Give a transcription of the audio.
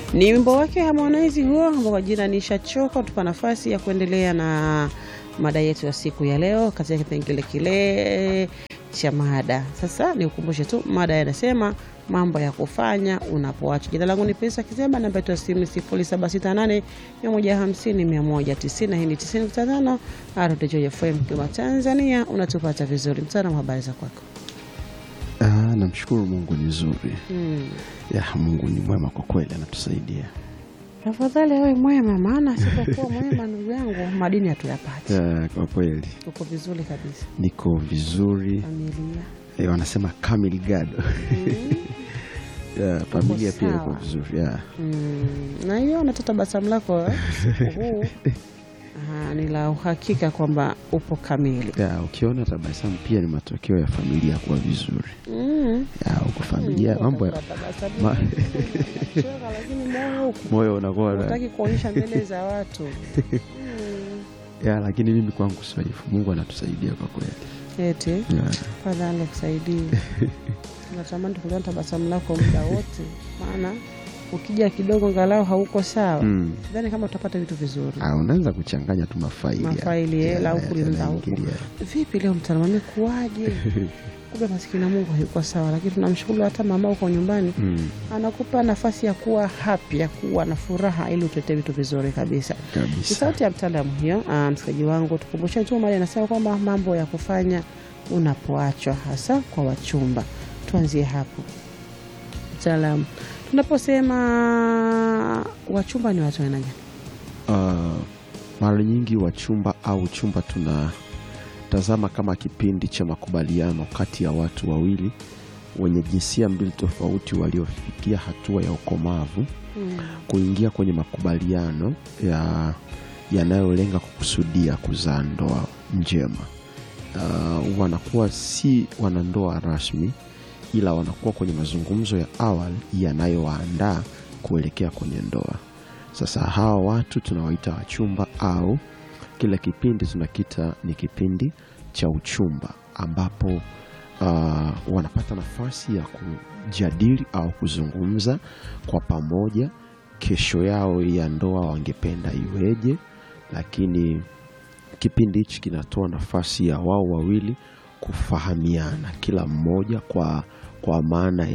Ni wimbo wake Harmonize huo ambao kwa jina Nishachoka. Tupa nafasi ya kuendelea na mada yetu ya siku ya leo katika kipengele kile cha mada. Sasa nikukumbushe tu mada yanasema mambo ya kufanya unapoacha. Jina langu ni Pesa Kizemba, namba yetu ya simu ni 0768 150 190. Hii ni 95 RTJ FM Kigoma, Tanzania. Unatupata vizuri. Mtaalamu, habari za kwako? Ah, namshukuru Mungu ni nzuri. Hmm. Ya, Mungu ni mwema kwa kweli, anatusaidia. Tafadhali awe mwema, maana sipokuwa mwema ndugu yangu madini hatuyapati. Ya, kwa kweli Uko vizuri kabisa, niko vizuri. familia Eh, wanasema kamili gado. Ya, familia pia iko sawa. vizuri. Ya. Mm, na hiyo nata tabasamu lako eh, usiku huu Aha, ni la uhakika kwamba upo kamili. Ya, ukiona tabasamu pia ni matokeo ya familia kuwa vizuri. Mm. Ya, uko familia Mm, mambo ya tabasamu, ma- unacheka, lakini moyo huko moyo unakuwa na- unataki kuonyesha mbele za watu Mm. ya, lakini mimi kwangu sio hivyo. Mungu anatusaidia kwa kweli. eti Ya. fadhali akusaidie. Natamani tukuliona tabasamu lako muda wote, maana ukija kidogo ngalau hauko sawa, Mm. sidhani kama utapata vitu vizuri. Ah, unaanza kuchanganya tu mafaili. ya- Mafaili, eh, ya- la ya- huku lina huku. yanaingilia. Vipi leo mtaalamu amekuwaje? Kumbe maskini na Mungu hayuko sawa, lakini tunamshukuru hata mama uko nyumbani Mm, anakupa nafasi ya kuwa happy, ya kuwa na furaha ili utetee vitu vizuri kabisa. Ni kabisa. sauti ya mtaalamu hiyo. Ah, msikilizaji wangu, tukumbushe tu mali anasema kwamba mambo ya kufanya unapoachwa, hasa kwa wachumba. Tuanzie hapo mtaalamu, tunaposema wachumba ni watu aina gani? Uh, mara nyingi wachumba au chumba tunatazama kama kipindi cha makubaliano kati ya watu wawili wenye jinsia mbili tofauti waliofikia hatua ya ukomavu kuingia kwenye makubaliano ya yanayolenga kukusudia kuzaa ndoa njema. Uh, wanakuwa si wanandoa rasmi, ila wanakuwa kwenye mazungumzo ya awali yanayowaandaa kuelekea kwenye ndoa. Sasa hawa watu tunawaita wachumba au kila kipindi tunakita ni kipindi cha uchumba ambapo uh, wanapata nafasi ya kujadili au kuzungumza kwa pamoja kesho yao ya ndoa wangependa iweje, lakini kipindi hichi kinatoa nafasi ya wao wawili kufahamiana kila mmoja kwa, kwa maana